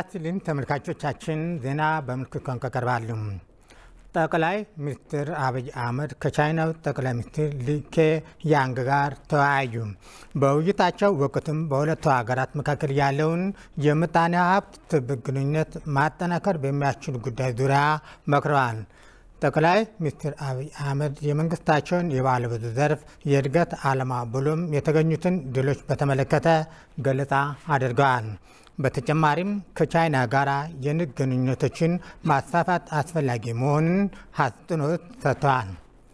ይስጥልኝ ተመልካቾቻችን፣ ዜና በምልክት ቋንቋ ቀርባሉ። ጠቅላይ ሚኒስትር አብይ አህመድ ከቻይናው ጠቅላይ ሚኒስትር ሊ ኬያንግ ጋር ተወያዩ። በውይይታቸው ወቅትም በሁለቱ ሀገራት መካከል ያለውን የምጣኔ ሀብት ትብብር ግንኙነት ማጠናከር በሚያስችሉ ጉዳይ ዙሪያ መክረዋል። ጠቅላይ ሚኒስትር አብይ አህመድ የመንግስታቸውን የባለብዙ ዘርፍ የእድገት ዓላማ ብሎም የተገኙትን ድሎች በተመለከተ ገለጻ አድርገዋል። በተጨማሪም ከቻይና ጋር የንግድ ግንኙነቶችን ማስፋፋት አስፈላጊ መሆኑን አጽንኦት ሰጥተዋል።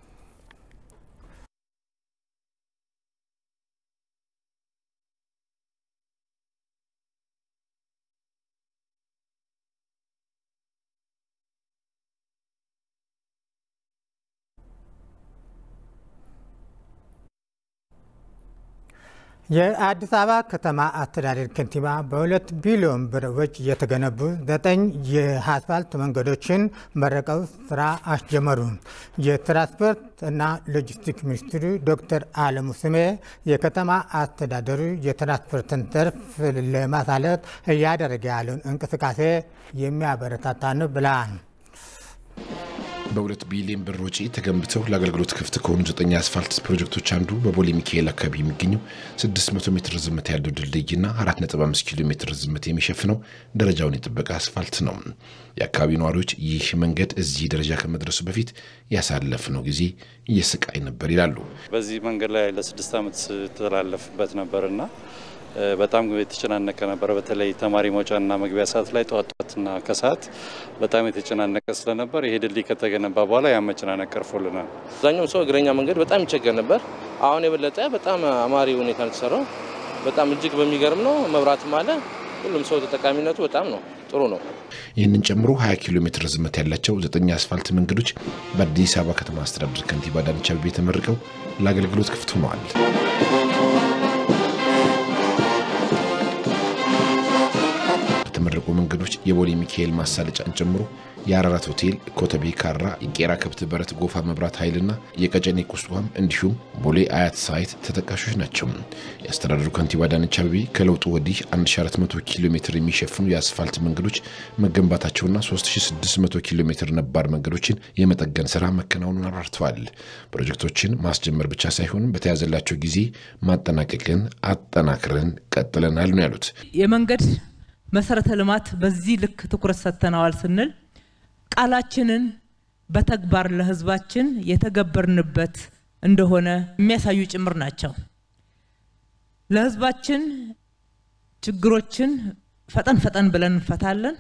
የአዲስ አበባ ከተማ አስተዳደር ከንቲባ በሁለት ቢሊዮን ብር ወጪ የተገነቡ ዘጠኝ የአስፋልት መንገዶችን መርቀው ስራ አስጀመሩ። የትራንስፖርት እና ሎጂስቲክስ ሚኒስትሩ ዶክተር አለሙ ስሜ የከተማ አስተዳደሩ የትራንስፖርትን ዘርፍ ለማሳለጥ እያደረገ ያለውን እንቅስቃሴ የሚያበረታታ ነው ብለዋል። በሁለት ቢሊዮን ብር ወጪ ተገንብተው ለአገልግሎት ክፍት ከሆኑ ዘጠኝ አስፋልት ፕሮጀክቶች አንዱ በቦሌ ሚካኤል አካባቢ የሚገኘው 600 ሜትር ርዝመት ያለው ድልድይና 4.5 ኪሎ ሜትር ርዝመት የሚሸፍነው ደረጃውን የጠበቀ አስፋልት ነው። የአካባቢው ነዋሪዎች ይህ መንገድ እዚህ ደረጃ ከመድረሱ በፊት ያሳለፍነው ጊዜ እየስቃይ ነበር ይላሉ። በዚህ መንገድ ላይ ለስድስት ዓመት ስተላለፍበት ነበርና በጣም የተጨናነቀ ነበረ። በተለይ ተማሪ መውጫና መግቢያ ሰዓት ላይ ጠዋት ጠዋትና ከሰዓት በጣም የተጨናነቀ ስለነበር ይሄ ድልድይ ከተገነባ በኋላ ያ መጨናነቅ ቀርፎልናል። አብዛኛውም ሰው እግረኛ መንገድ በጣም ይቸገር ነበር። አሁን የበለጠ በጣም አማሪ ሁኔታ ነው የተሰራው። በጣም እጅግ በሚገርም ነው። መብራትም አለ። ሁሉም ሰው ተጠቃሚነቱ በጣም ነው ጥሩ ነው። ይህንን ጨምሮ 20 ኪሎ ሜትር ርዝመት ያላቸው ዘጠኝ አስፋልት መንገዶች በአዲስ አበባ ከተማ አስተዳደር ከንቲባ አዳነች አቤቤ ተመርቀው ለአገልግሎት ክፍት ሆነዋል። የተመረቁ መንገዶች የቦሌ ሚካኤል ማሳለጫን ጨምሮ የአራራት ሆቴል፣ ኮተቤ ካራ፣ የቄራ ከብት በረት ጎፋ መብራት ኃይልና የቀጨኔ ቁስቋም እንዲሁም ቦሌ አያት ሳይት ተጠቃሾች ናቸው። የአስተዳደሩ ከንቲባ አዳነች አቤቤ ከለውጡ ወዲህ 1400 ኪሎ ሜትር የሚሸፍኑ የአስፋልት መንገዶች መገንባታቸውና 3600 ኪሎ ሜትር ነባር መንገዶችን የመጠገን ስራ መከናወኑን አብራርተዋል። ፕሮጀክቶችን ማስጀመር ብቻ ሳይሆን በተያዘላቸው ጊዜ ማጠናቀቅን አጠናክረን ቀጥለናል ነው ያሉት። የመንገድ መሰረተ ልማት በዚህ ልክ ትኩረት ሰጥተነዋል ስንል ቃላችንን በተግባር ለሕዝባችን የተገበርንበት እንደሆነ የሚያሳዩ ጭምር ናቸው። ለሕዝባችን ችግሮችን ፈጠን ፈጠን ብለን እንፈታለን።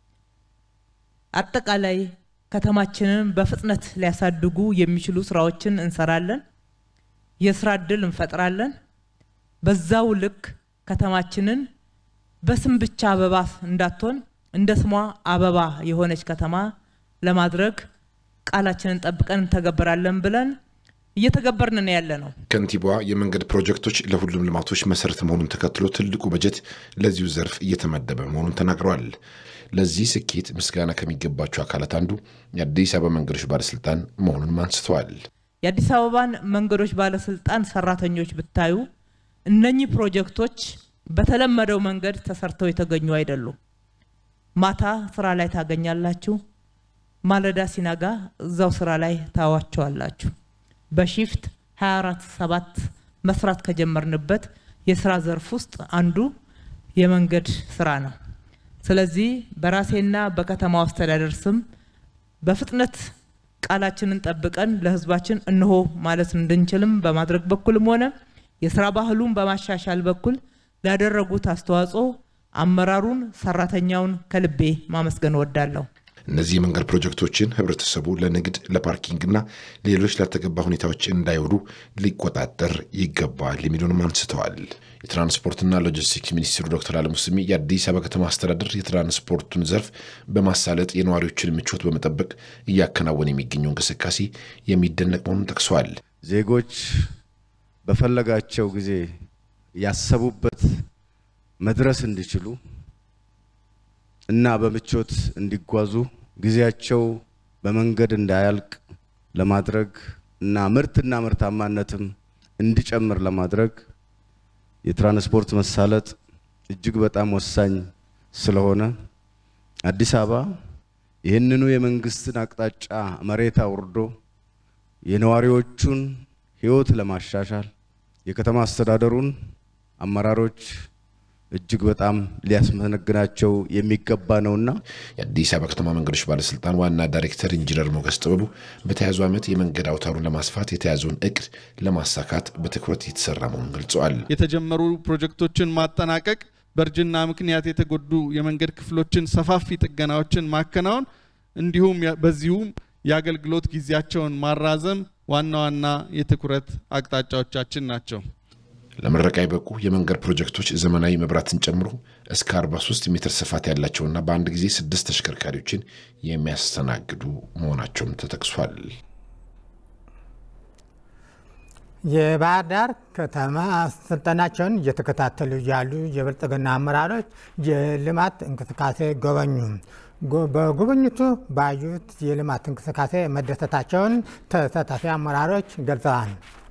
አጠቃላይ ከተማችንን በፍጥነት ሊያሳድጉ የሚችሉ ስራዎችን እንሰራለን። የስራ እድል እንፈጥራለን። በዛው ልክ ከተማችንን በስም ብቻ አበባ እንዳትሆን እንደ ስሟ አበባ የሆነች ከተማ ለማድረግ ቃላችንን ጠብቀን እንተገበራለን ብለን እየተገበርን ነው ያለ ነው። ከንቲባዋ የመንገድ ፕሮጀክቶች ለሁሉም ልማቶች መሰረት መሆኑን ተከትሎ ትልቁ በጀት ለዚሁ ዘርፍ እየተመደበ መሆኑን ተናግረዋል። ለዚህ ስኬት ምስጋና ከሚገባቸው አካላት አንዱ የአዲስ አበባ መንገዶች ባለስልጣን መሆኑንም አንስተዋል። የአዲስ አበባን መንገዶች ባለስልጣን ሰራተኞች ብታዩ እነኚህ ፕሮጀክቶች በተለመደው መንገድ ተሰርተው የተገኙ አይደሉም። ማታ ስራ ላይ ታገኛላችሁ፣ ማለዳ ሲነጋ እዛው ስራ ላይ ታዋቸዋላችሁ። በሺፍት 24 ሰባት መስራት ከጀመርንበት የስራ ዘርፍ ውስጥ አንዱ የመንገድ ስራ ነው። ስለዚህ በራሴና በከተማው አስተዳደር ስም በፍጥነት ቃላችንን ጠብቀን ለሕዝባችን እንሆ ማለት እንድንችልም በማድረግ በኩልም ሆነ የስራ ባህሉን በማሻሻል በኩል ላደረጉት አስተዋጽኦ አመራሩን፣ ሰራተኛውን ከልቤ ማመስገን እወዳለሁ። እነዚህ የመንገድ ፕሮጀክቶችን ህብረተሰቡ ለንግድ፣ ለፓርኪንግና ሌሎች ላልተገባ ሁኔታዎች እንዳይውሉ ሊቆጣጠር ይገባል የሚሉንም አንስተዋል። የትራንስፖርትና ሎጂስቲክስ ሚኒስትሩ ዶክተር አለሙ ስሜ የአዲስ አበባ ከተማ አስተዳደር የትራንስፖርቱን ዘርፍ በማሳለጥ የነዋሪዎችን ምቾት በመጠበቅ እያከናወነ የሚገኘው እንቅስቃሴ የሚደነቅ መሆኑን ጠቅሰዋል። ዜጎች በፈለጋቸው ጊዜ ያሰቡበት መድረስ እንዲችሉ እና በምቾት እንዲጓዙ ጊዜያቸው በመንገድ እንዳያልቅ ለማድረግ እና ምርትና ምርታማነትም እንዲጨምር ለማድረግ የትራንስፖርት መሳለጥ እጅግ በጣም ወሳኝ ስለሆነ አዲስ አበባ ይህንኑ የመንግስትን አቅጣጫ መሬት አውርዶ የነዋሪዎቹን ህይወት ለማሻሻል የከተማ አስተዳደሩን አመራሮች እጅግ በጣም ሊያስመሰግናቸው የሚገባ ነውና የአዲስ አበባ ከተማ መንገዶች ባለስልጣን ዋና ዳይሬክተር ኢንጂነር ሞገስ ጥበቡ በተያዙ ዓመት የመንገድ አውታሩን ለማስፋት የተያዘውን እቅድ ለማሳካት በትኩረት የተሰራ መሆኑን ገልጸዋል። የተጀመሩ ፕሮጀክቶችን ማጠናቀቅ፣ በእርጅና ምክንያት የተጎዱ የመንገድ ክፍሎችን ሰፋፊ ጥገናዎችን ማከናወን እንዲሁም በዚሁም የአገልግሎት ጊዜያቸውን ማራዘም ዋና ዋና የትኩረት አቅጣጫዎቻችን ናቸው። ለምረቃ የበቁ የመንገድ ፕሮጀክቶች ዘመናዊ መብራትን ጨምሮ እስከ 43 ሜትር ስፋት ያላቸውና በአንድ ጊዜ ስድስት ተሽከርካሪዎችን የሚያስተናግዱ መሆናቸውም ተጠቅሷል። የባህር ዳር ከተማ ስልጠናቸውን እየተከታተሉ ያሉ የብልጽግና አመራሮች የልማት እንቅስቃሴ ጎበኙ። በጉብኝቱ ባዩት የልማት እንቅስቃሴ መደሰታቸውን ተሳታፊ አመራሮች ገልጸዋል።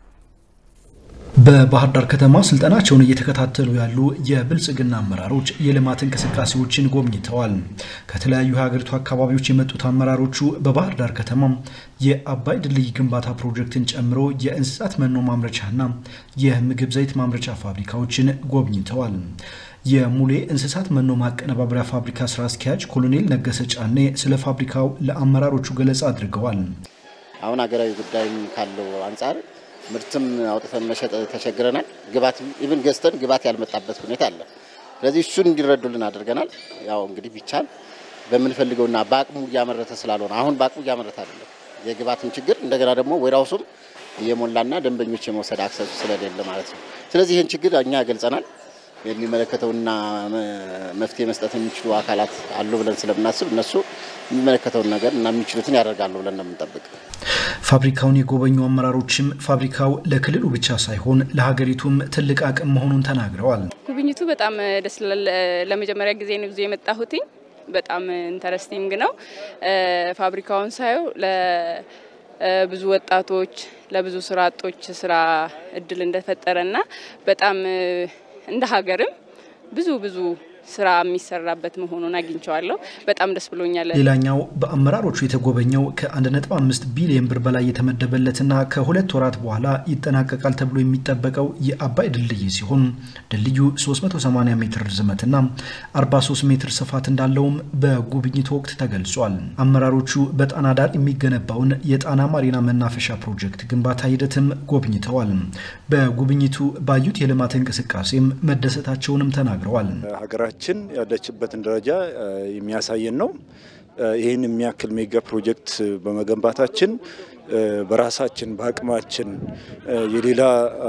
በባህር ዳር ከተማ ስልጠናቸውን እየተከታተሉ ያሉ የብልጽግና አመራሮች የልማት እንቅስቃሴዎችን ጎብኝተዋል። ከተለያዩ የሀገሪቱ አካባቢዎች የመጡት አመራሮቹ በባህር ዳር ከተማ የአባይ ድልድይ ግንባታ ፕሮጀክትን ጨምሮ የእንስሳት መኖ ማምረቻና የምግብ ዘይት ማምረቻ ፋብሪካዎችን ጎብኝተዋል። የሙሌ እንስሳት መኖ ማቀነባበሪያ ፋብሪካ ስራ አስኪያጅ ኮሎኔል ነገሰ ጫኔ ስለ ፋብሪካው ለአመራሮቹ ገለጻ አድርገዋል። አሁን ሀገራዊ ጉዳይም ካለው አንጻር ምርትም አውጥተን መሸጥ ተቸግረናል። ግባትም ኢቭን ገዝተን ግባት ያልመጣበት ሁኔታ አለ። ስለዚህ እሱን እንዲረዱልን አድርገናል። ያው እንግዲህ ቢቻል በምንፈልገውና በአቅሙ እያመረተ ስላልሆነ አሁን በአቅሙ እያመረተ አይደለም። የግባትም ችግር እንደገና ደግሞ ወይራውሱም እየሞላና ደንበኞች የመውሰድ አክሰሱ ስለሌለ ማለት ነው። ስለዚህ ይህን ችግር እኛ ገልጸናል። የሚመለከተውና መፍትሄ መስጠት የሚችሉ አካላት አሉ ብለን ስለምናስብ እነሱ የሚመለከተውን ነገር እና የሚችሉትን ያደርጋሉ ብለን ነው የምንጠብቅ። ፋብሪካውን የጎበኙ አመራሮችም ፋብሪካው ለክልሉ ብቻ ሳይሆን ለሀገሪቱም ትልቅ አቅም መሆኑን ተናግረዋል። ጉብኝቱ በጣም ደስ ይላል። ለመጀመሪያ ጊዜ ነው ጊዜ የመጣሁትኝ። በጣም ኢንተረስቲንግ ነው። ፋብሪካውን ሳየው ለብዙ ወጣቶች ለብዙ ስራ አጦች ስራ እድል እንደፈጠረና በጣም እንደ ሀገርም ብዙ ብዙ ስራ የሚሰራበት መሆኑን አግኝቸዋለሁ። በጣም ደስ ብሎኛል። ሌላኛው በአመራሮቹ የተጎበኘው ከ1.5 ቢሊዮን ብር በላይ የተመደበለትና ከሁለት ወራት በኋላ ይጠናቀቃል ተብሎ የሚጠበቀው የአባይ ድልድይ ሲሆን ድልድዩ 380 ሜትር ርዝመትና 43 ሜትር ስፋት እንዳለውም በጉብኝቱ ወቅት ተገልጿል። አመራሮቹ በጣና ዳር የሚገነባውን የጣና ማሪና መናፈሻ ፕሮጀክት ግንባታ ሂደትም ጎብኝተዋል። በጉብኝቱ ባዩት የልማት እንቅስቃሴም መደሰታቸውንም ተናግረዋል። ሀገራችን ያለችበትን ደረጃ የሚያሳየን ነው። ይህን የሚያክል ሜጋ ፕሮጀክት በመገንባታችን በራሳችን በአቅማችን የሌላ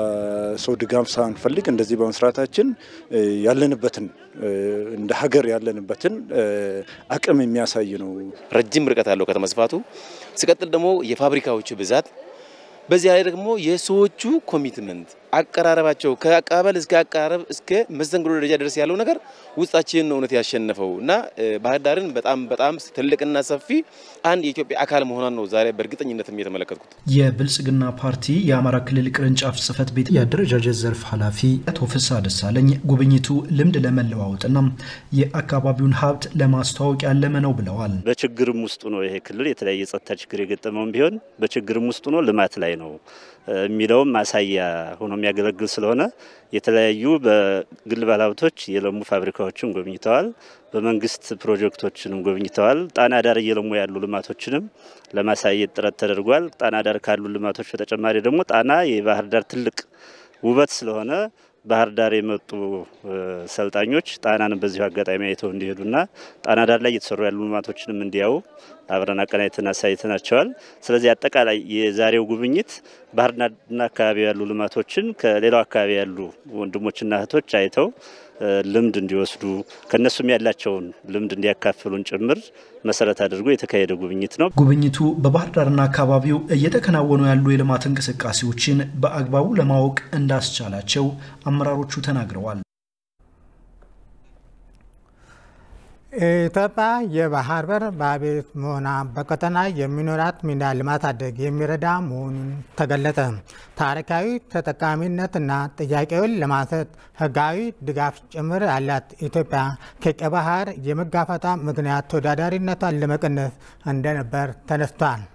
ሰው ድጋፍ ሳንፈልግ እንደዚህ በመስራታችን ያለንበትን እንደ ሀገር ያለንበትን አቅም የሚያሳይ ነው። ረጅም ርቀት ያለው ከተማ ስፋቱ ሲቀጥል ደግሞ የፋብሪካዎቹ ብዛት በዚያ ላይ ደግሞ የሰዎቹ ኮሚትመንት አቀራረባቸው ከአቀባበል እስከ አቀራረብ እስከ መስተንግዶ ደረጃ ድረስ ያለው ነገር ውስጣችንን ነው እውነት ያሸነፈው እና ባህር ዳርን በጣም በጣም ትልቅና ሰፊ አንድ የኢትዮጵያ አካል መሆኗን ነው ዛሬ በእርግጠኝነትም የተመለከትኩት። የብልጽግና ፓርቲ የአማራ ክልል ቅርንጫፍ ጽህፈት ቤት የአደረጃጀት ዘርፍ ኃላፊ አቶ ፍስሐ ደሳለኝ ጉብኝቱ ልምድ ለመለዋወጥና የአካባቢውን ሀብት ለማስተዋወቅ ያለመ ነው ብለዋል። በችግርም ውስጡ ነው ይሄ ክልል የተለያየ የጸጥታ ችግር የገጠመውም ቢሆን በችግርም ውስጡ ነው ልማት ላይ ነው የሚለውም ማሳያ ሆኖ የሚያገለግል ስለሆነ የተለያዩ በግል ባለሀብቶች የለሙ ፋብሪካዎችን ጎብኝተዋል። በመንግስት ፕሮጀክቶችንም ጎብኝተዋል። ጣና ዳር እየለሙ ያሉ ልማቶችንም ለማሳየት ጥረት ተደርጓል። ጣና ዳር ካሉ ልማቶች በተጨማሪ ደግሞ ጣና የባህር ዳር ትልቅ ውበት ስለሆነ ባህር ዳር የመጡ ሰልጣኞች ጣናንም በዚሁ አጋጣሚ አይተው እንዲሄዱና ጣና ዳር ላይ እየተሰሩ ያሉ ልማቶችንም እንዲያዩ አብረን አቀናጅተን አሳይተናቸዋል። ስለዚህ አጠቃላይ የዛሬው ጉብኝት ባህር ዳርና አካባቢ ያሉ ልማቶችን ከሌላው አካባቢ ያሉ ወንድሞችና እህቶች አይተው ልምድ እንዲወስዱ ከእነሱም ያላቸውን ልምድ እንዲያካፍሉን ጭምር መሰረት አድርጎ የተካሄደ ጉብኝት ነው። ጉብኝቱ በባህር ዳርና አካባቢው እየተከናወኑ ያሉ የልማት እንቅስቃሴዎችን በአግባቡ ለማወቅ እንዳስቻላቸው አመራሮቹ ተናግረዋል። ኢትዮጵያ የባህር በር ባለቤት መሆኗ በቀጠና የሚኖራት ሚና ለማሳደግ የሚረዳ መሆኑን ተገለጸ። ታሪካዊ ተጠቃሚነትና ጥያቄውን ለማንሳት ሕጋዊ ድጋፍ ጭምር ያላት ኢትዮጵያ ከቀይ ባህር የመጋፈጧ ምክንያት ተወዳዳሪነቷን ለመቀነስ እንደነበር ተነስቷል።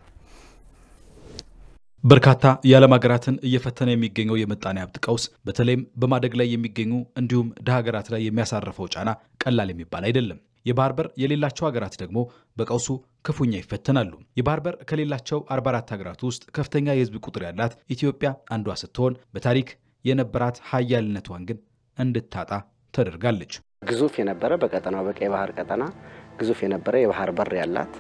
በርካታ የዓለም ሀገራትን እየፈተነ የሚገኘው የምጣኔ ሀብት ቀውስ በተለይም በማደግ ላይ የሚገኙ እንዲሁም ድሃ ሀገራት ላይ የሚያሳርፈው ጫና ቀላል የሚባል አይደለም። የባህር በር የሌላቸው ሀገራት ደግሞ በቀውሱ ክፉኛ ይፈተናሉ። የባህር በር ከሌላቸው 44 ሀገራት ውስጥ ከፍተኛ የህዝብ ቁጥር ያላት ኢትዮጵያ አንዷ ስትሆን በታሪክ የነበራት ሀያልነቷን ግን እንድታጣ ተደርጋለች። ግዙፍ የነበረ በቀጠናው በቀይ ባህር ቀጠና ግዙፍ የነበረ የባህር በር ያላት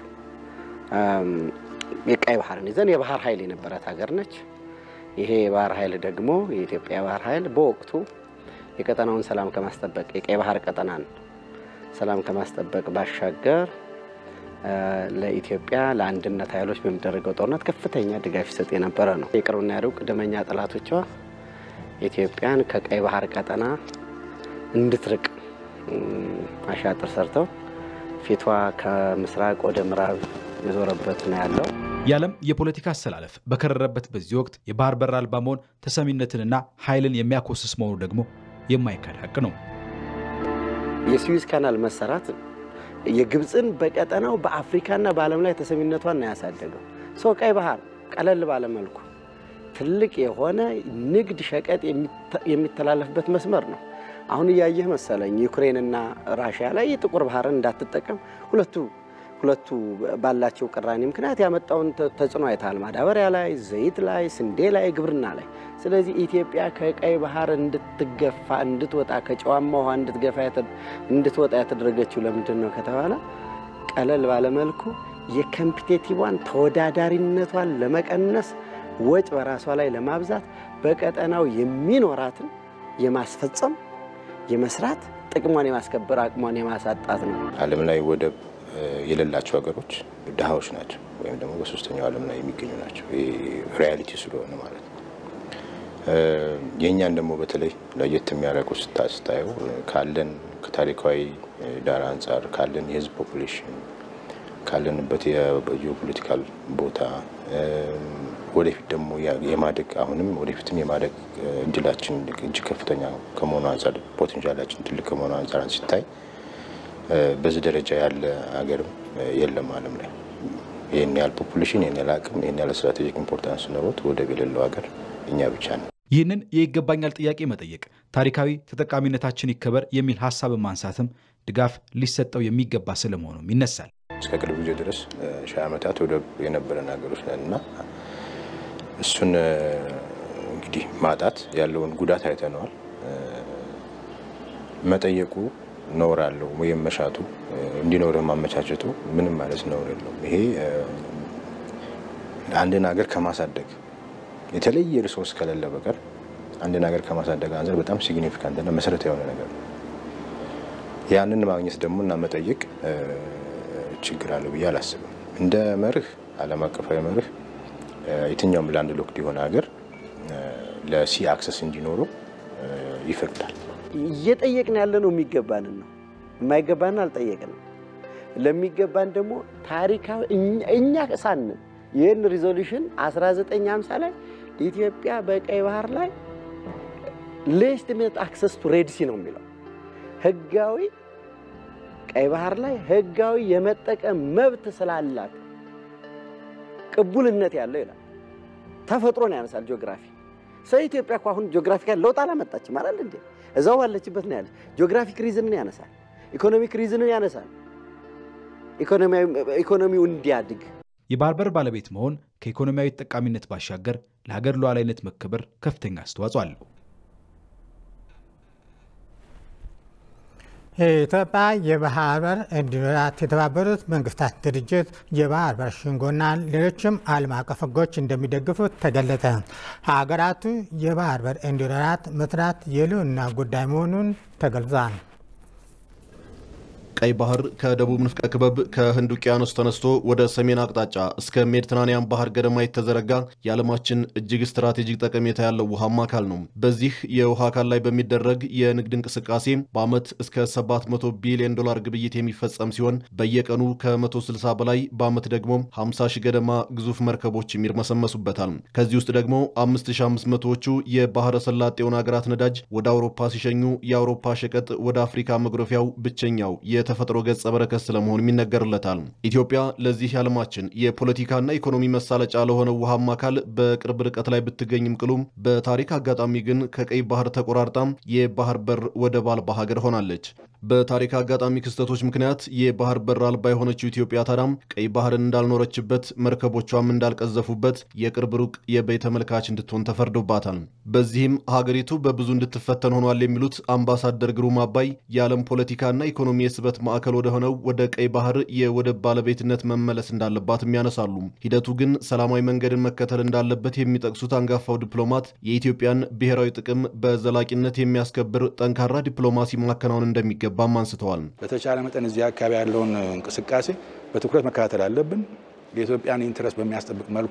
የቀይ ባህርን ይዘን የባህር ኃይል የነበራት ሀገር ነች። ይሄ የባህር ኃይል ደግሞ የኢትዮጵያ የባህር ኃይል በወቅቱ የቀጠናውን ሰላም ከማስጠበቅ የቀይ ባህር ቀጠናን ሰላም ከማስጠበቅ ባሻገር ለኢትዮጵያ ለአንድነት ኃይሎች በሚደረገው ጦርነት ከፍተኛ ድጋፍ ይሰጥ የነበረ ነው። የቅርብና የሩቅ ደመኛ ጠላቶቿ ኢትዮጵያን ከቀይ ባህር ቀጠና እንድትርቅ አሻጥር ሰርተው ፊቷ ከምስራቅ ወደ ምዕራብ የዞረበት ነው ያለው። የዓለም የፖለቲካ አሰላለፍ በከረረበት በዚህ ወቅት የባህር በር አልባ መሆን ተሰሚነትንና ኃይልን የሚያኮስስ መሆኑ ደግሞ የማይካድ ሀቅ ነው። የስዊዝ ካናል መሰራት የግብፅን በቀጠናው በአፍሪካና በዓለም ላይ ተሰሚነቷን ነው ያሳደገው። ሰው ቀይ ባህር ቀለል ባለመልኩ ትልቅ የሆነ ንግድ ሸቀጥ የሚተላለፍበት መስመር ነው። አሁን እያየህ መሰለኝ ዩክሬንና ራሽያ ላይ የጥቁር ባህርን እንዳትጠቀም ሁለቱ ሁለቱ ባላቸው ቅራኔ ምክንያት ያመጣውን ተጽዕኖ አይተሃል። ማዳበሪያ ላይ፣ ዘይት ላይ፣ ስንዴ ላይ፣ ግብርና ላይ። ስለዚህ ኢትዮጵያ ከቀይ ባህር እንድትገፋ እንድትወጣ ከጨዋማ ውሃ እንድትገፋ እንድትወጣ ያተደረገችው ለምንድን ነው ከተባለ ቀለል ባለመልኩ የኮምፒቴቲቭዋን ተወዳዳሪነቷን ለመቀነስ ወጭ በራሷ ላይ ለማብዛት በቀጠናው የሚኖራትን የማስፈጸም የመስራት ጥቅሟን የማስከበር አቅሟን የማሳጣት ነው። ዓለም ላይ ወደብ የሌላቸው ሀገሮች ድሃዎች ናቸው፣ ወይም ደግሞ በሶስተኛው ዓለም ላይ የሚገኙ ናቸው። ይህ ሪያሊቲ ስለሆነ ማለት ነው። የእኛን ደግሞ በተለይ ለየት የሚያደርገው ስታየው ካለን ከታሪካዊ ዳራ አንጻር ካለን የህዝብ ፖፑሌሽን ካለንበት የጂኦፖለቲካል ቦታ ወደፊት ደግሞ የማደግ አሁንም ወደፊትም የማደግ እድላችን እጅግ ከፍተኛ ከመሆኑ አንጻር ፖቴንሻላችን ትልቅ ከመሆኑ አንጻር ሲታይ በዚህ ደረጃ ያለ ሀገርም የለም ዓለም ላይ ይህን ያህል ፖፑሌሽን፣ ይህን ያህል አቅም፣ ይህን ያህል ስትራቴጂክ ኢምፖርታንስ ኖሮት ወደብ የሌለው ሀገር እኛ ብቻ ነው። ይህንን የይገባኛል ጥያቄ መጠየቅ ታሪካዊ ተጠቃሚነታችን ይከበር የሚል ሀሳብን ማንሳትም ድጋፍ ሊሰጠው የሚገባ ስለመሆኑም ይነሳል። እስከ ቅርብ ጊዜ ድረስ ሺህ ዓመታት ወደብ የነበረን ሀገሮች ነን እና እሱን እንግዲህ ማጣት ያለውን ጉዳት አይተነዋል። መጠየቁ ነውር አለው ወይም መሻቱ እንዲኖርህ ማመቻቸቱ ምንም ማለት ነውር የለውም። ይሄ አንድን ሀገር ከማሳደግ የተለየ ሪሶርስ ከሌለ በቀር አንድን ሀገር ከማሳደግ አንጻር በጣም ሲግኒፊካንትና መሰረታዊ የሆነ ነገር ነው። ያንን ማግኘት ደግሞ እና መጠየቅ ችግር አለው ብዬ አላስብም። እንደ መርህ ዓለም አቀፋዊ መርህ የትኛውም ላንድ ሎክድ የሆነ ሀገር ለሲ አክሰስ እንዲኖረው ይፈቅዳል። እየጠየቅን ያለ ነው የሚገባንን ነው። የማይገባንን አልጠየቅንም። ለሚገባን ደግሞ ታሪካዊ እኛ ሳንን ይህን ሪዞሉሽን 1950 ላይ ኢትዮጵያ በቀይ ባህር ላይ ሌጅቲሜት አክሰስ ቱ ሬድ ሲ ነው የሚለው ህጋዊ ቀይ ባህር ላይ ህጋዊ የመጠቀም መብት ስላላት ቅቡልነት ያለው ይላል። ተፈጥሮን ያነሳል ጂኦግራፊ። ስለ ኢትዮጵያ እኮ አሁን ጂኦግራፊካል ለውጥ አላመጣችም አይደል እንዴ? እዛው ባለችበት ነው ያለች። ጂኦግራፊክ ሪዝንን ያነሳል፣ ኢኮኖሚክ ሪዝንን ያነሳል። ኢኮኖሚው እንዲያድግ የባህር በር ባለቤት መሆን ከኢኮኖሚያዊ ጠቃሚነት ባሻገር ለሀገር ሉዓላዊነት መከበር ከፍተኛ አስተዋጽኦ አለው። የኢትዮጵያ የባህር በር እንዲኖራት የተባበሩት መንግስታት ድርጅት የባህር በር ሸንጎና ሌሎችም ዓለም አቀፍ ሕጎች እንደሚደግፉት ተገለጸ። ሀገራቱ የባህር በር እንዲኖራት መስራት የሕልውና ጉዳይ መሆኑን ተገልጿል። ቀይ ባህር ከደቡብ ንፍቀ ክበብ ከህንድ ውቅያኖስ ተነስቶ ወደ ሰሜን አቅጣጫ እስከ ሜዲትራኒያን ባህር ገደማ የተዘረጋ የዓለማችን እጅግ ስትራቴጂክ ጠቀሜታ ያለው ውሃማ አካል ነው። በዚህ የውሃ አካል ላይ በሚደረግ የንግድ እንቅስቃሴ በዓመት እስከ 700 ቢሊዮን ዶላር ግብይት የሚፈጸም ሲሆን በየቀኑ ከ160 በላይ በዓመት ደግሞ 50 ሺህ ገደማ ግዙፍ መርከቦች ይርመሰመሱበታል። ከዚህ ውስጥ ደግሞ 5500ዎቹ የባህረ ሰላጤውን ሀገራት ነዳጅ ወደ አውሮፓ ሲሸኙ የአውሮፓ ሸቀጥ ወደ አፍሪካ መግረፊያው ብቸኛው የተፈጥሮ ገጸ በረከት ስለመሆኑም ይነገርለታል። ኢትዮጵያ ለዚህ የዓለማችን የፖለቲካና ኢኮኖሚ መሳለጫ ለሆነው ውሃማ አካል በቅርብ ርቀት ላይ ብትገኝም ቅሉም በታሪክ አጋጣሚ ግን ከቀይ ባህር ተቆራርጣም የባህር በር ወደብ አልባ ሀገር ሆናለች። በታሪክ አጋጣሚ ክስተቶች ምክንያት የባህር በር አልባ የሆነችው ኢትዮጵያ ታዳም ቀይ ባህርን እንዳልኖረችበት መርከቦቿም እንዳልቀዘፉበት የቅርብ ሩቅ የበይ ተመልካች እንድትሆን ተፈርዶባታል። በዚህም ሀገሪቱ በብዙ እንድትፈተን ሆኗል የሚሉት አምባሳደር ግሩም አባይ የዓለም ፖለቲካና ኢኮኖሚ የስበት ማዕከል ወደሆነው ወደ ቀይ ባህር የወደብ ባለቤትነት መመለስ እንዳለባትም ያነሳሉ። ሂደቱ ግን ሰላማዊ መንገድን መከተል እንዳለበት የሚጠቅሱት አንጋፋው ዲፕሎማት የኢትዮጵያን ብሔራዊ ጥቅም በዘላቂነት የሚያስከብር ጠንካራ ዲፕሎማሲ ማከናወን እንደሚገባም አንስተዋል። በተቻለ መጠን እዚህ አካባቢ ያለውን እንቅስቃሴ በትኩረት መከታተል አለብን። የኢትዮጵያን ኢንትረስት በሚያስጠብቅ መልኩ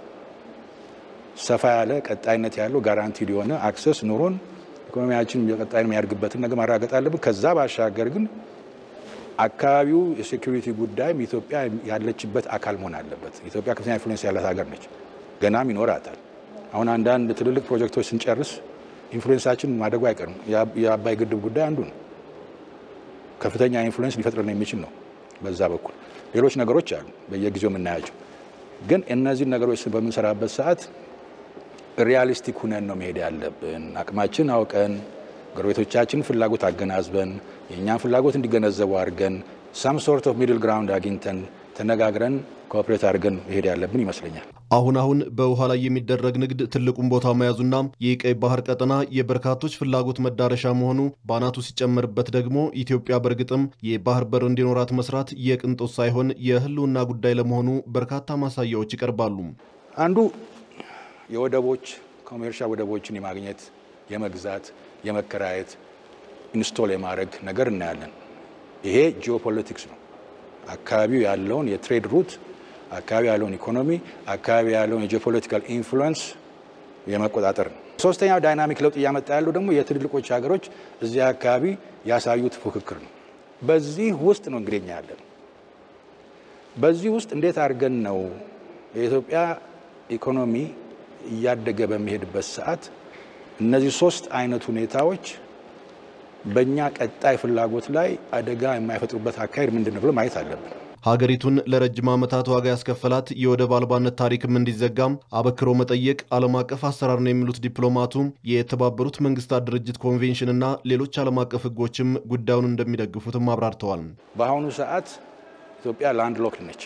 ሰፋ ያለ ቀጣይነት ያለው ጋራንቲድ የሆነ አክሰስ ኑሮን ኢኮኖሚያችን በቀጣይ የሚያድግበትን ነገር ማረጋገጥ አለብን። ከዛ ባሻገር ግን አካባቢው የሴኩሪቲ ጉዳይም ኢትዮጵያ ያለችበት አካል መሆን አለበት። ኢትዮጵያ ከፍተኛ ኢንፍሉዌንስ ያላት ሀገር ነች፣ ገናም ይኖራታል። አሁን አንዳንድ ትልልቅ ፕሮጀክቶች ስንጨርስ ኢንፍሉዌንሳችን ማደጉ አይቀርም። የአባይ ግድብ ጉዳይ አንዱ ነው። ከፍተኛ ኢንፍሉዌንስ ሊፈጥርን የሚችል ነው። በዛ በኩል ሌሎች ነገሮች አሉ በየጊዜው የምናያቸው። ግን እነዚህን ነገሮች በምንሰራበት ሰዓት ሪያሊስቲክ ሁነን ነው መሄድ ያለብን። አቅማችን አውቀን ጎረቤቶቻችን ፍላጎት አገናዝበን የእኛን ፍላጎት እንዲገነዘቡ አድርገን ሳም ሶርት ኦፍ ሚድል ግራውንድ አግኝተን ተነጋግረን ኮኦፕሬት አድርገን መሄድ ያለብን ይመስለኛል። አሁን አሁን በውሃ ላይ የሚደረግ ንግድ ትልቁን ቦታ መያዙና የቀይ ባህር ቀጠና የበርካቶች ፍላጎት መዳረሻ መሆኑ በአናቱ ሲጨመርበት ደግሞ ኢትዮጵያ በእርግጥም የባህር በር እንዲኖራት መስራት የቅንጦት ሳይሆን የሕልውና ጉዳይ ለመሆኑ በርካታ ማሳያዎች ይቀርባሉ። አንዱ የወደቦች ኮሜርሻል ወደቦችን የማግኘት የመግዛት፣ የመከራየት፣ ኢንስቶል የማድረግ ነገር እናያለን። ይሄ ጂኦፖለቲክስ ነው። አካባቢው ያለውን የትሬድ ሩት አካባቢ ያለውን ኢኮኖሚ አካባቢ ያለውን የጂኦፖለቲካል ኢንፍሉዌንስ የመቆጣጠር ነው። ሶስተኛው ዳይናሚክ ለውጥ እያመጣ ያለው ደግሞ የትልልቆች ሀገሮች እዚህ አካባቢ ያሳዩት ፉክክር ነው። በዚህ ውስጥ ነው እንግዲህ እኛ ያለን። በዚህ ውስጥ እንዴት አድርገን ነው የኢትዮጵያ ኢኮኖሚ እያደገ በሚሄድበት ሰዓት እነዚህ ሶስት አይነት ሁኔታዎች በእኛ ቀጣይ ፍላጎት ላይ አደጋ የማይፈጥሩበት አካሄድ ምንድን ነው ብሎ ማየት አለብን። ሀገሪቱን ለረጅም ዓመታት ዋጋ ያስከፈላት የወደብ አልባነት ታሪክም እንዲዘጋም አበክሮ መጠየቅ ዓለም አቀፍ አሰራር ነው የሚሉት ዲፕሎማቱ የተባበሩት መንግስታት ድርጅት ኮንቬንሽንና ሌሎች ዓለም አቀፍ ሕጎችም ጉዳዩን እንደሚደግፉትም አብራርተዋል። በአሁኑ ሰዓት ኢትዮጵያ ላንድ ሎክድ ነች።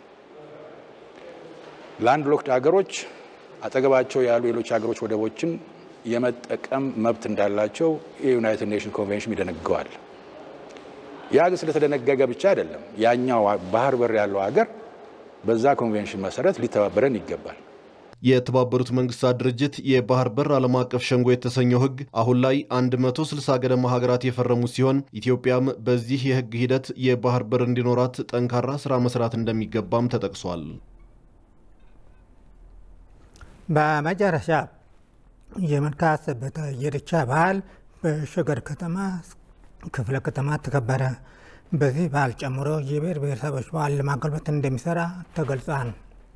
ላንድ ሎክድ ሀገሮች አጠገባቸው ያሉ ሌሎች ሀገሮች ወደቦችን የመጠቀም መብት እንዳላቸው የዩናይትድ ኔሽን ኮንቬንሽን ይደነግገዋል። ያ ግን ስለተደነገገ ብቻ አይደለም። ያኛው ባህር በር ያለው ሀገር በዛ ኮንቬንሽን መሰረት ሊተባበረን ይገባል። የተባበሩት መንግስታት ድርጅት የባህር በር ዓለም አቀፍ ሸንጎ የተሰኘው ህግ አሁን ላይ 160 ገደማ ሀገራት የፈረሙት ሲሆን ኢትዮጵያም በዚህ የህግ ሂደት የባህር በር እንዲኖራት ጠንካራ ስራ መስራት እንደሚገባም ተጠቅሷል። በመጨረሻ የመልካ ሰበታ የኢሬቻ በዓል በሸገር ከተማ ክፍለ ከተማ ተከበረ። በዚህ በዓል ጨምሮ የብሔር ብሔረሰቦች በዓል ለማጎልበት እንደሚሰራ ተገልጿል።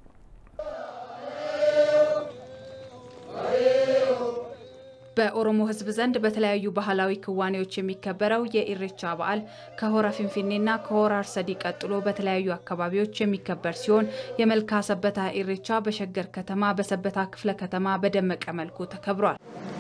በኦሮሞ ሕዝብ ዘንድ በተለያዩ ባህላዊ ክዋኔዎች የሚከበረው የኢሬቻ በዓል ከሆራ ፊንፊኔና ከሆራ አርሰዲ ቀጥሎ በተለያዩ አካባቢዎች የሚከበር ሲሆን የመልካ ሰበታ ኢሬቻ በሸገር ከተማ በሰበታ ክፍለ ከተማ በደመቀ መልኩ ተከብሯል።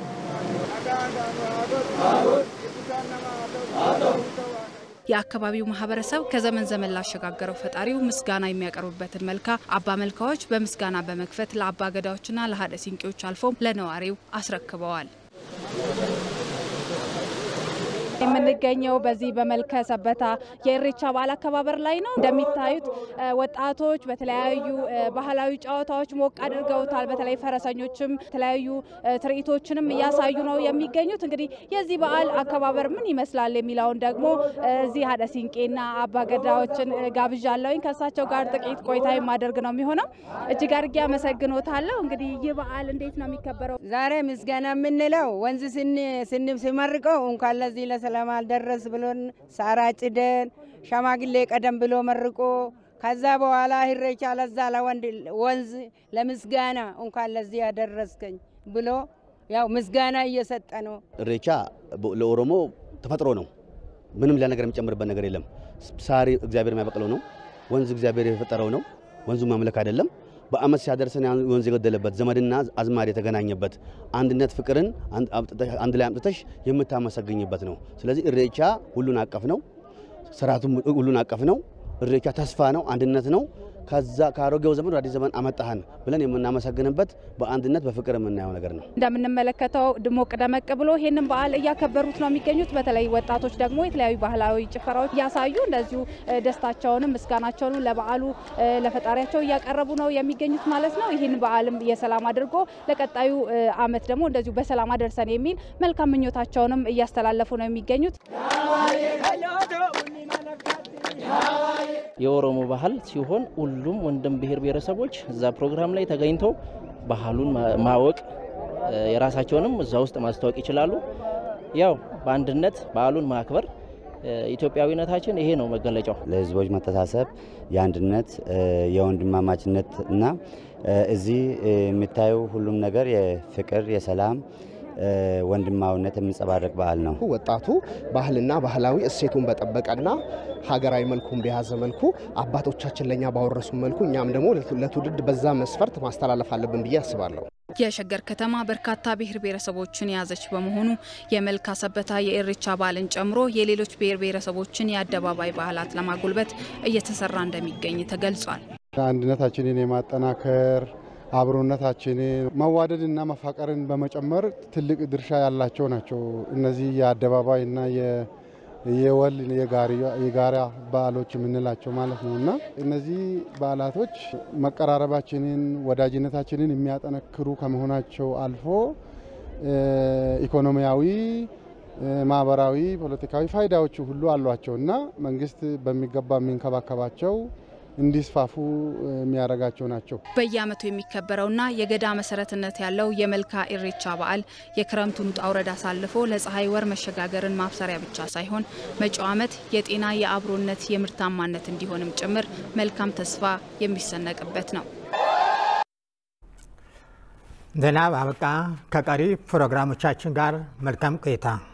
የአካባቢው ማህበረሰብ ከዘመን ዘመን ላሸጋገረው ፈጣሪው ምስጋና የሚያቀርቡበትን መልካ አባ መልካዎች በምስጋና በመክፈት ለአባ ገዳዎችና ለሀደ ሲንቄዎች አልፎም ለነዋሪው አስረክበዋል። የምንገኘው በዚህ በመልከ ሰበታ የኢሬቻ በዓል አከባበር ላይ ነው። እንደሚታዩት ወጣቶች በተለያዩ ባህላዊ ጨዋታዎች ሞቅ አድርገውታል። በተለይ ፈረሰኞችም የተለያዩ ትርኢቶችንም እያሳዩ ነው የሚገኙት። እንግዲህ የዚህ በዓል አከባበር ምን ይመስላል የሚለውን ደግሞ እዚህ ሀደ ሲንቄና አባገዳዎችን ጋብዣለሁኝ። ከእሳቸው ጋር ጥቂት ቆይታ የማደርግ ነው የሚሆነው። እጅግ አድርጌ አመሰግኖታለሁ። እንግዲህ ይህ በዓል እንዴት ነው የሚከበረው? ዛሬ ምስጋና የምንለው ወንዝ ስን ሲመርቀው እንኳን ለዚህ ለሰላም አልደረስ ብሎን ሳር አጭደን ሸማግሌ ቀደም ብሎ መርቆ ከዛ በኋላ ኢሬቻ ለዛ ለወንድ ወንዝ ለምስጋና እንኳን ለዚህ ያደረስከኝ ብሎ ያው ምስጋና እየሰጠ ነው። ኢሬቻ ለኦሮሞ ተፈጥሮ ነው። ምንም ሌላ ነገር የሚጨምርበት ነገር የለም። ሳር እግዚአብሔር የሚያበቅለው ነው። ወንዝ እግዚአብሔር የፈጠረው ነው። ወንዙ ማምለክ አይደለም። በአመት ሲያደርሰን ወንዝ የገደለበት ዘመድና አዝማድ የተገናኘበት አንድነት ፍቅርን አንድ ላይ አምጥተሽ የምታመሰግኝበት ነው። ስለዚህ ኢሬቻ ሁሉን አቀፍ ነው። ስርዓቱም ሁሉን አቀፍ ነው። ኢሬቻ ተስፋ ነው፣ አንድነት ነው። ከዛ ከአሮጌው ዘመን ወደ አዲስ ዘመን አመጣህን ብለን የምናመሰግንበት በአንድነት በፍቅር የምናየው ነገር ነው። እንደምንመለከተው ድሞቅ ደመቅ ብሎ ይህንን በዓል እያከበሩት ነው የሚገኙት። በተለይ ወጣቶች ደግሞ የተለያዩ ባህላዊ ጭፈራዎች እያሳዩ እንደዚሁ ደስታቸውንም ምስጋናቸውንም ለበዓሉ ለፈጣሪያቸው እያቀረቡ ነው የሚገኙት ማለት ነው። ይህን በዓልም የሰላም አድርጎ ለቀጣዩ ዓመት ደግሞ እንደዚሁ በሰላም አደርሰን የሚል መልካም ምኞታቸውንም እያስተላለፉ ነው የሚገኙት። የኦሮሞ ባህል ሲሆን ሁሉም ወንድም ብሔር ብሔረሰቦች እዛ ፕሮግራም ላይ ተገኝተው ባህሉን ማወቅ የራሳቸውንም እዛ ውስጥ ማስተዋወቅ ይችላሉ። ያው በአንድነት በዓሉን ማክበር ኢትዮጵያዊነታችን ይሄ ነው መገለጫው። ለህዝቦች መተሳሰብ፣ የአንድነት፣ የወንድማማችነት እና እዚህ የሚታየው ሁሉም ነገር የፍቅር የሰላም ወንድማዊነት የሚንጸባረቅ በዓል ነው። ወጣቱ ባህልና ባህላዊ እሴቱን በጠበቀና ሀገራዊ መልኩን በያዘ መልኩ አባቶቻችን ለእኛ ባወረሱ መልኩ እኛም ደግሞ ለትውልድ በዛ መስፈርት ማስተላለፍ አለብን ብዬ አስባለሁ። የሸገር ከተማ በርካታ ብሔር ብሔረሰቦችን የያዘች በመሆኑ የመልካ ሰበታ የኢሬቻ በዓልን ጨምሮ የሌሎች ብሔር ብሔረሰቦችን የአደባባይ ባህላት ለማጎልበት እየተሰራ እንደሚገኝ ተገልጿል። አንድነታችንን የማጠናከር አብሮነታችንን መዋደድና መፋቀርን በመጨመር ትልቅ ድርሻ ያላቸው ናቸው። እነዚህ የአደባባይና የወል የጋራ በዓሎች የምንላቸው ማለት ነው እና እነዚህ በዓላቶች መቀራረባችንን፣ ወዳጅነታችንን የሚያጠነክሩ ከመሆናቸው አልፎ ኢኮኖሚያዊ፣ ማህበራዊ፣ ፖለቲካዊ ፋይዳዎች ሁሉ አሏቸው እና መንግስት በሚገባ የሚንከባከባቸው እንዲስፋፉ የሚያደርጋቸው ናቸው። በየዓመቱ የሚከበረውና የገዳ መሰረትነት ያለው የመልካ ኢሬቻ በዓል የክረምቱን ውጣ ውረድ አሳልፎ ለፀሐይ ወር መሸጋገርን ማብሰሪያ ብቻ ሳይሆን መጪው ዓመት የጤና፣ የአብሮነት፣ የምርታማነት እንዲሆንም ጭምር መልካም ተስፋ የሚሰነቅበት ነው። ዜና አበቃ። ከቀሪ ፕሮግራሞቻችን ጋር መልካም ቆይታ